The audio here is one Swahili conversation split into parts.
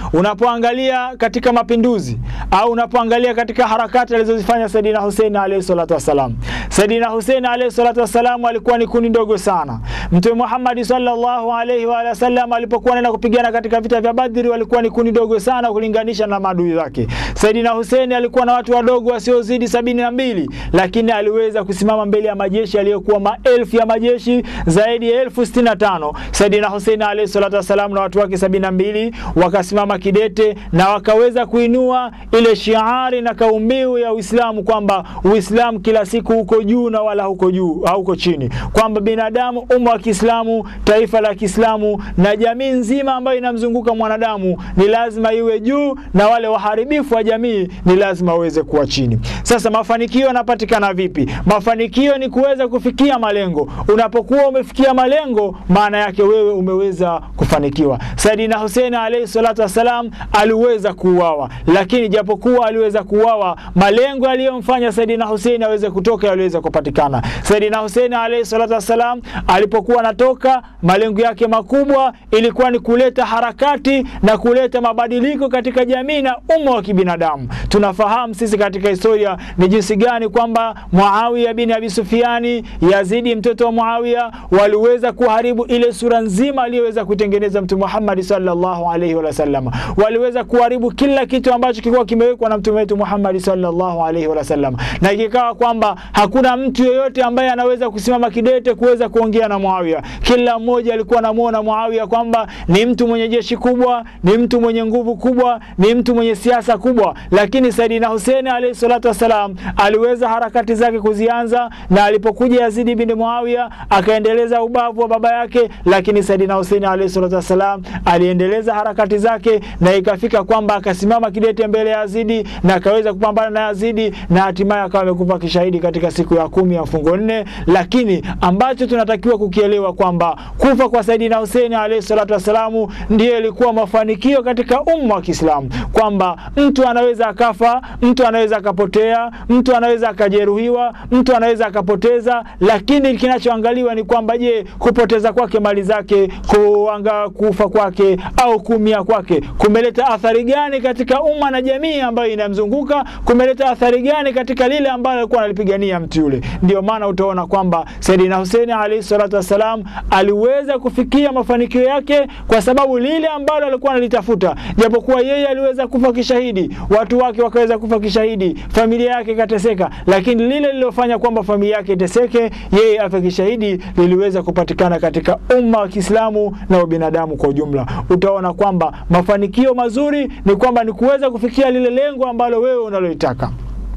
unapoangalia katika mapinduzi au unapoangalia katika harakati alizozifanya Saidina Hussein alayhi salatu wassalam, Saidina Hussein alayhi salatu wassalam alikuwa ni kundi ndogo sana. Mtume Muhammad sallallahu alayhi wa sallam alipokuwa anaenda kupigana katika vita vya Badri walikuwa ni kundi dogo sana kulinganisha na maadui zake. Saidina Hussein alikuwa na watu wadogo wasiozidi sabini na mbili, lakini aliweza kusimama mbele ya majeshi aliyokuwa maelfu ya majeshi zaidi ya elfu sitini na tano. Saidina Hussein alayhi salatu wassalam na watu wake sabini na mbili wakasimama kidete na wakaweza kuinua ile shiari na kaumbiu ya Uislamu kwamba Uislamu kila siku uko juu na wala huko juu hauko chini, kwamba binadamu, umma wa Kiislamu, taifa la Kiislamu na jamii nzima ambayo inamzunguka mwanadamu ni lazima iwe juu na wale waharibifu wa jamii ni lazima waweze kuwa chini. Sasa mafanikio yanapatikana vipi? Mafanikio ni kuweza kufikia malengo. Unapokuwa umefikia malengo, maana yake wewe umeweza kufanikiwa. Saidina Hussein alayhi salatu wassalam aliweza kuuawa, lakini japokuwa aliweza kuuawa, malengo aliyomfanya Saidina Hussein aweze kutoka yaliweza kupatikana. Saidina Hussein alayhi salatu wassalam alipokuwa anatoka, malengo yake makubwa ilikuwa ni kuleta harakati na kuleta mabadiliko katika jamii na umma wa kibinadamu. Tunafahamu sisi katika historia ni jinsi gani kwamba Muawiya bin Abi Sufiani, Yazidi mtoto wa Muawiya, waliweza kuharibu ile sura nzima aliyoweza kuitengeneza Mtume Muhammad sallallahu alaihi wasallam. Waliweza kuharibu kila kitu ambacho kilikuwa kimewekwa na mtume wetu Muhammad sallallahu alaihi wasallam, na ikikawa kwamba hakuna mtu yeyote ambaye anaweza kusimama kidete kuweza kuongea na Muawiya. Kila mmoja alikuwa anamuona Muawiya kwamba ni mtu mwenye jeshi kubwa, ni mtu mwenye nguvu kubwa, ni mtu mwenye siasa kubwa, lakini Saidina Hussein alayhi salatu wassalam aliweza harakati zake kuzianza, na alipokuja Yazidi bin Muawiya akaendeleza ubavu wa baba yake, lakini Saidina Hussein alayhi salatu wassalam aliendeleza harakati zake, na ikafika kwamba akasimama kidete mbele ya Yazidi na akaweza kupambana na Yazidi, na hatimaye akawa amekufa kishahidi katika siku ya kumi ya mfungo nne. Lakini ambacho tunatakiwa kukielewa kwamba kufa kwa Saidina Hussein alayhi salatu wassalamu ndiyo ilikuwa mafanikio katika umma wa Kiislamu, kwamba mtu anaweza akafa, mtu anaweza akapotea, mtu anaweza akajeruhiwa, mtu anaweza akapoteza, lakini kinachoangaliwa ni kwamba je, kupoteza kwake mali zake, kuanga kufa kwake au kuumia kwake kumeleta athari gani katika umma na jamii ambayo inamzunguka? Kumeleta athari gani katika lile ambalo alikuwa analipigania mtu yule? Ndio maana utaona kwamba Saidina Hussein alayhi salatu wassalam aliweza kufikia mafanikio yake kwa sababu lile ambalo alikuwa analitafuta, japokuwa yeye aliweza kufa kishahidi, watu wake wakaweza kufa kishahidi, familia yake ikateseka, lakini lile lililofanya kwamba familia yake iteseke, yeye afe kishahidi, liliweza kupatikana katika umma wa Kiislamu na ubinadamu kwa ujumla. Utaona kwamba mafanikio mazuri ni kwamba ni kuweza kufikia lile lengo ambalo wewe unalolitaka.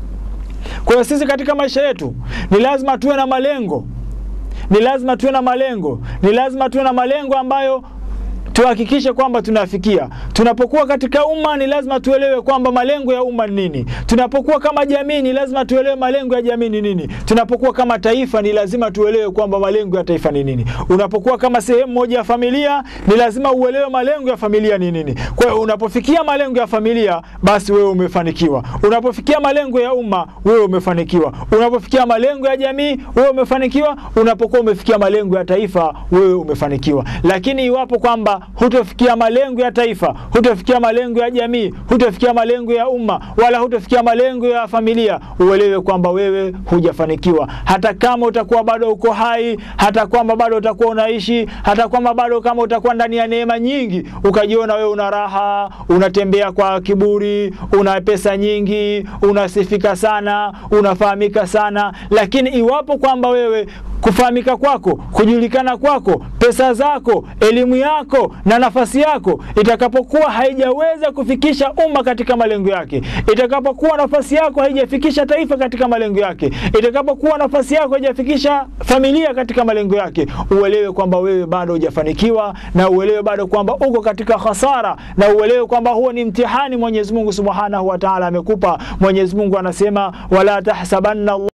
Kwa hiyo sisi katika maisha yetu ni lazima tuwe na malengo, ni lazima tuwe na malengo, ni lazima tuwe na malengo ambayo tuhakikishe kwamba tunafikia. Tunapokuwa katika umma, ni lazima tuelewe kwamba malengo ya umma ni nini. Tunapokuwa kama jamii, ni lazima tuelewe malengo ya jamii ni nini. Tunapokuwa kama taifa, ni lazima tuelewe kwamba malengo ya taifa ni nini. Unapokuwa kama sehemu moja ya familia, ni lazima uelewe malengo ya familia ni nini. Kwa hiyo unapofikia malengo ya familia, basi wewe umefanikiwa. Unapofikia malengo ya umma, wewe umefanikiwa. Unapofikia malengo ya jamii, wewe umefanikiwa. Unapokuwa umefikia malengo ya taifa, wewe umefanikiwa. Lakini iwapo kwamba hutofikia malengo ya taifa, hutofikia malengo ya jamii, hutofikia malengo ya umma, wala hutofikia malengo ya familia, uelewe kwamba wewe hujafanikiwa. Hata kama utakuwa bado uko hai, hata kwamba bado utakuwa unaishi, hata kwamba bado kama utakuwa ndani ya neema nyingi, ukajiona wewe una raha, unatembea kwa kiburi, una pesa nyingi, unasifika sana, unafahamika sana, lakini iwapo kwamba wewe kufahamika kwako, kujulikana kwako, pesa zako, elimu yako na nafasi yako itakapokuwa haijaweza kufikisha umma katika malengo yake, itakapokuwa nafasi yako haijafikisha taifa katika malengo yake, itakapokuwa nafasi yako haijafikisha familia katika malengo yake, uelewe kwamba wewe bado hujafanikiwa, na uelewe bado kwamba uko katika hasara, na uelewe kwamba huo ni mtihani Mwenyezi Mungu Subhanahu wa Ta'ala amekupa. Mwenyezi Mungu anasema wala tahsabanna